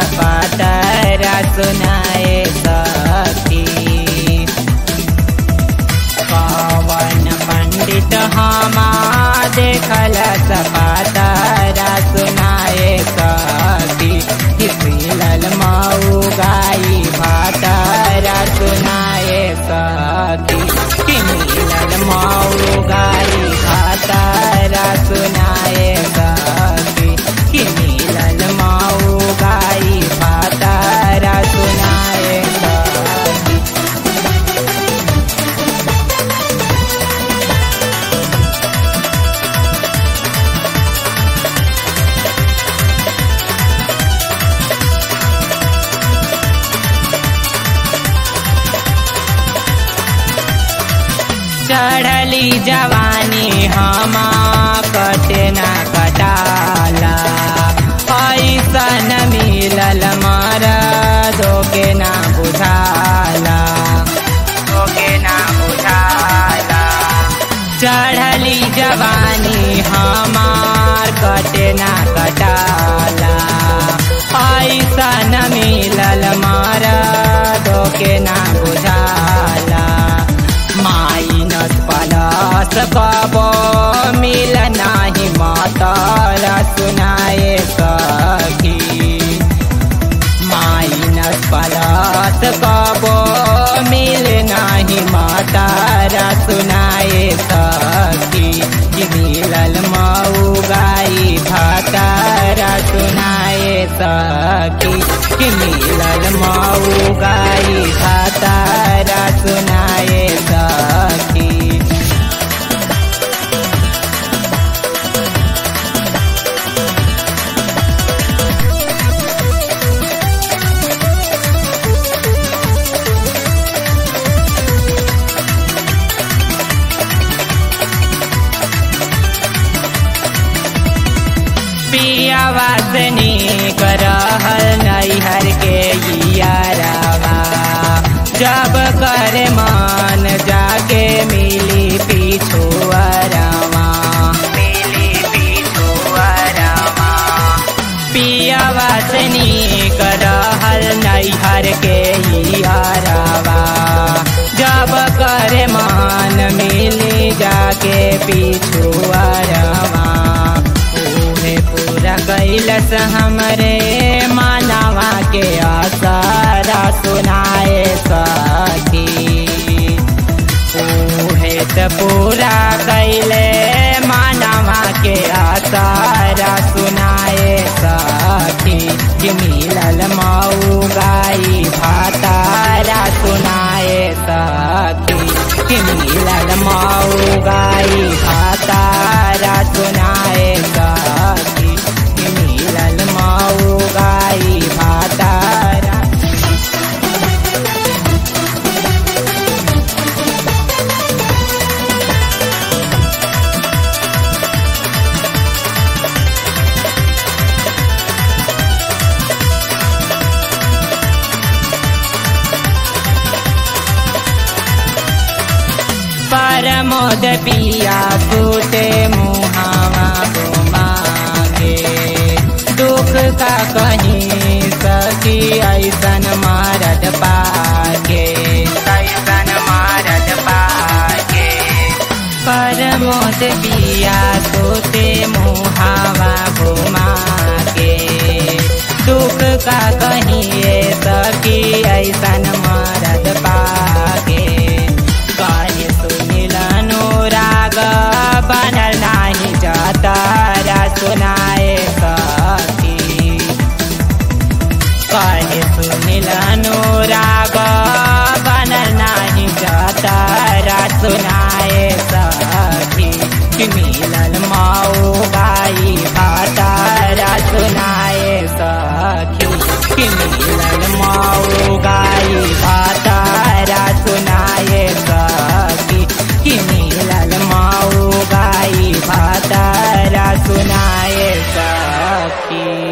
पातरा सुनाए सखी पवन पंडित हमा देखल सपातरा सुनाए सखी मिलल मऊ गाई भातरा सुनाए सखी मिलल मऊ गाई भातरा सुनाए सखी मिलल मऊ गाई भातरा सुनाए सखी चढ़ली जवानी हमा कटे ना कटाला ऐसन मिलल मारा धोके ना बुझाला धोके ना बुझाला चढ़ली जवानी हमार कटे ना कटाला ऐसन मिलल मारा धोके ना बुझाला माइनस प्लस कबो मिल नाही मातारा सुनाए सखी माइनस प्लस कबो मिल नाही मातारा सुनाए सखी कि मिलल मऊ गाई भातारा सुनाए सखी कि मिलल मऊ गाई भातारा सुनाए सखी पियावा सनी करहल नैहर के यारावा जब कर मान जाके मिली पिछुअरवा मिली पिछुअरवा पियावा सनी करहल नैहर के यारावा जब कर मान मिली जाके पिछुअरवा उहे पूरा कैलस हमरे मानवा के आसारा सुनाए सखी उहे त पूरा कैले मानवा के आसारा सुनाए सखी कि मिलल मऊ गाई भातारा सुनाए सखी कि मिलल मऊ गाई भातारा सुनाए सखी कि मिलल मऊ गाई भातारा परमोद पिया सूते मुहावा मांगे दुख का कहीं सखी ऐसन मारत पाके ऐसन मारत पाके परमोद पिया सूते मुहावा घुमा के दुख का कहीं सखी ऐसन मारत पाके गाय सुनिल अनुराग बनल नाही जातारा सुनाए सखी गाय सुनिल अनुराग बनल नाही जातारा सुनाए सखी कि मिलल माऊ गाई भातारा सुनाए सखी कि मिलल माऊ गाई भातारा सुनाए सखी कि मिलल माऊ गाई भातारा सुनाए सखी